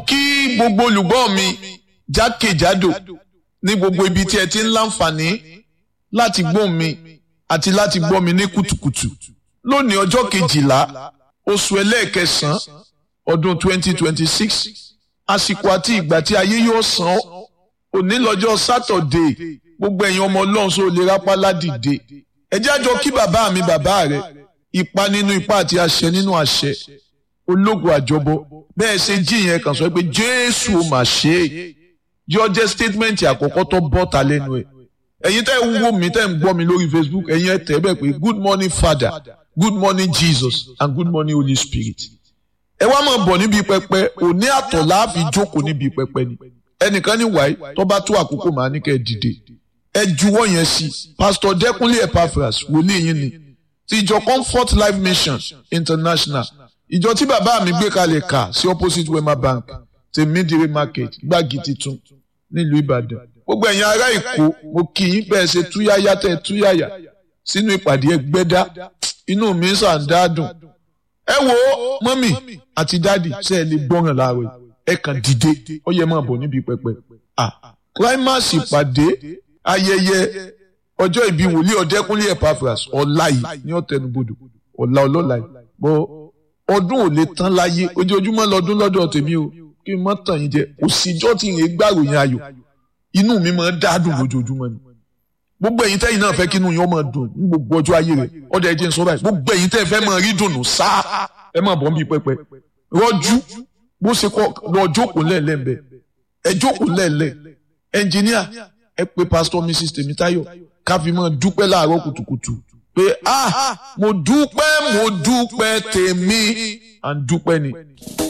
kí gbogbo olùgbọ́ mi jákèjádò ní gbogbo ibi tí ẹ ti ń láǹfààní láti gbọ́ mi àti láti gbọ́ mi ní kùtùkùtù lónìí ọjọ́ kejìlá oṣù ẹlẹ́ẹ̀kẹsàn-án ọdún 2026 àsìkò àti ìgbà tí ayé yóò san ọ́ òní lọ́jọ́ sátọ̀dé gbogbo ẹ̀yin ọmọ ọlọ́run sọ lè rápá ládìde ẹ jẹ́ àjọ kí bàbá mi bàbá rẹ̀ ipa nínú ipa àti àṣẹ nínú àṣẹ ológun àjọbọ bẹ́ẹ̀ ṣe jí yẹn kàn sọ pé jésù ò mà ṣe é yọ jẹ́ statement àkọ́kọ́ tó bọ́ta lẹ́nu ẹ̀ ẹ̀yin tẹ́ ń wò mí tẹ́ ń gbọ́ mi lórí facebook ẹ̀yin ẹ̀ tẹ́ bẹ́ẹ̀ pé good morning father good morning jesus and good morning holy spirit ẹ wá máa bọ̀ níbi pẹpẹ òní àtọ̀ láàfin jókòó níbi pẹpẹ ni ẹnìkan ní wáyé tó bá tó àkókò màá ní kẹ́ ẹ dìde ẹ juwọ́ yẹn sí pastor dẹ́kunlé epaphras wòlíì yín ni ti ìjọ comfort life mission international ìjọ tí bàbá mi gbé kalẹ̀ kà sí opposite wema bank ti midire market gbági titun nílùú ìbàdàn gbogbo ẹ̀yin ará èkó mo kì í bẹ́ẹ̀ ṣe túyáyá tẹ́ túyáyá sínú ìpàdé ẹgbẹ́dá inú mi sàn dáadùn ẹ wo mọ́mì àti dádì ṣe é lè gbọ́ràn láàárọ̀ ẹ kàn dìde ó yẹ máa bọ̀ níbi pẹpẹ ah climax ìpàdé ayẹyẹ ọjọ́ ìbí wòlíì ọ̀dẹ́kúnlé epaphras ọ̀la yìí ní ọ̀tẹnubodò ọ̀la ọlọ́la yìí bọ́ ọdún ò lè tán láyé ojoojúmọ́ lọ́dún lọ́dọ̀ tèmi o kí n má tàn yín jẹ òsìjọ́ tí ìyẹn gbàròyìn ayọ̀ inú mi máa ń dádùn lójoojúmọ́ ni gbogbo ẹ̀yin tẹ́yin náà fẹ́ kí inú yín ó máa dùn ní gbogbo ọjọ́ ayé rẹ̀ ọ̀dọ̀ ẹ̀jẹ̀ ń sọ báyìí gbogbo ẹ̀yin tẹ́ fẹ́ máa rí dùnú sáà ẹ máa bọ̀ ń bí pẹpẹ rọ́jú bó ṣe kọ́ lọ jókòó lẹ́ẹ̀lẹ́ ń bẹ ẹ jókòó lẹ́ẹ̀lẹ́ ẹnjìníà ẹ pé pásítọ̀ mrs tèmítáyọ̀ ká fi máa dúpẹ́ láàárọ̀ kùtùkùtù pé ah mo dúpẹ́ mo dúpẹ́ tèmi à ń dúpẹ́ ni.